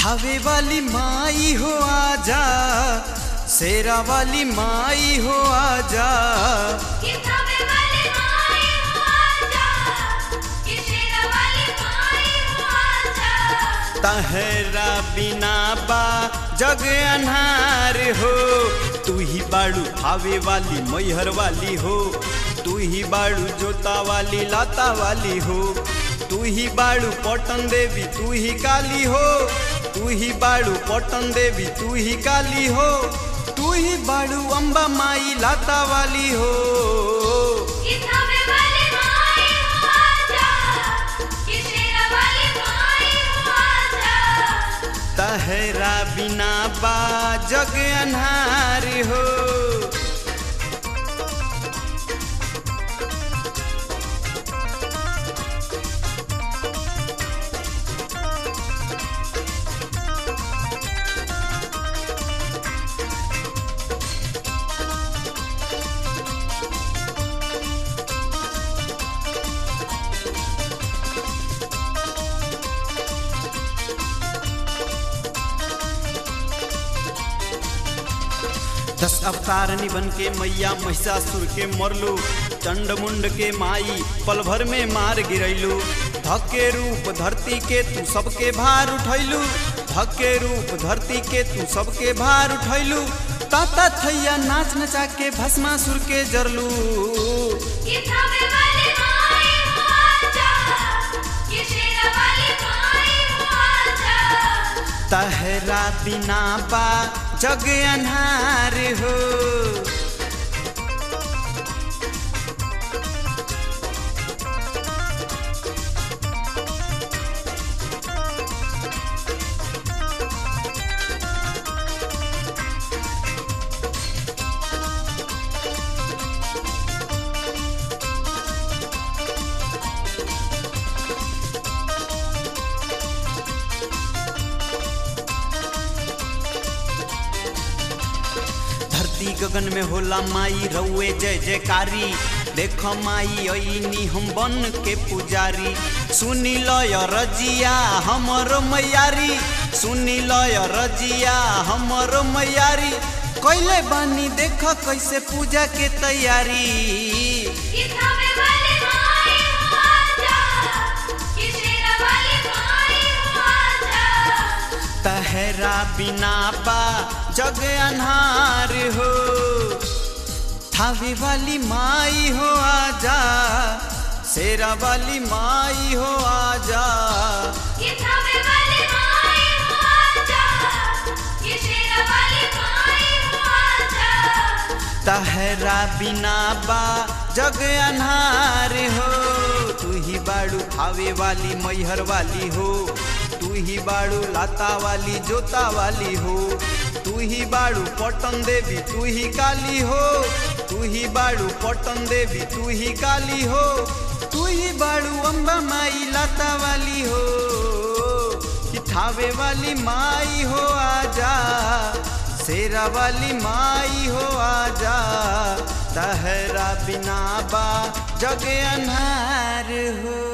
थावे वाली माई हो आजा शेरा वाली माई हो आजा कि थावे वाली माई हो आजा कि शेरा वाली माई हो आजा तहरा बिना बा जग अन्हार हो तू ही बाड़ू थावे वाली मैहर वाली हो तू ही बाड़ू जोता वाली लाता वाली हो तू ही बाड़ू पटन देवी तू ही काली हो तू ही बाड़ू पटन देवी तू ही काली हो तू ही बाड़ू अम्बा माई लाता वाली हो कि थावे वाली माई हो आजा कि शेरा वाली माई हो आजा तहरा बिना बा जग अन्हार हो दस अवतार निबन के मैया महिषासुर के मरलू चंड मुंड के माई पल भर में मार गिरैलू धके रूप धरती के तू सबके भार उठैलू धके रूप धरती के तू सबके भार उठैलू ताता थैया नाच नचा के भस्मासुर के जरलू कि थावे वाली माई हो आजा कि शेरा वाली माई हो आजा तहरा बिना बा जग अन्हार हो धरती गगन में होला माई रउए जय जयकारी देख माई अइनी हम बन के पुजारी सुनी लय रजिया हमर मैयारी सुनी लय रजिया हमर मैयारी कैले बानी देख कैसे पूजा के तैयारी कि थावे वाली माई हो आजा कि शेरा वाली माई हो आजा तहरा बिना बा जग अन्हार हो थावे वाली माई हो आजा शेरा वाली माई हो आजा कि थावे वाली माई हो आजा कि शेरा वाली माई हो आजा तहरा बिना बा जग अन्हार हो तू ही बाड़ू खावे वाली मैहर वाली हो तू ही बाड़ू लाता वाली जोता वाली हो तू ही बाड़ू पटन देवी तू ही काली हो तू ही बाड़ू पटन देवी तू ही काली हो तू ही बाड़ू अम्बा माई लाता वाली हो कि थावे वाली माई हो आजा शेरा वाली माई हो आजा तहरा बिना बा जग अन्हार हो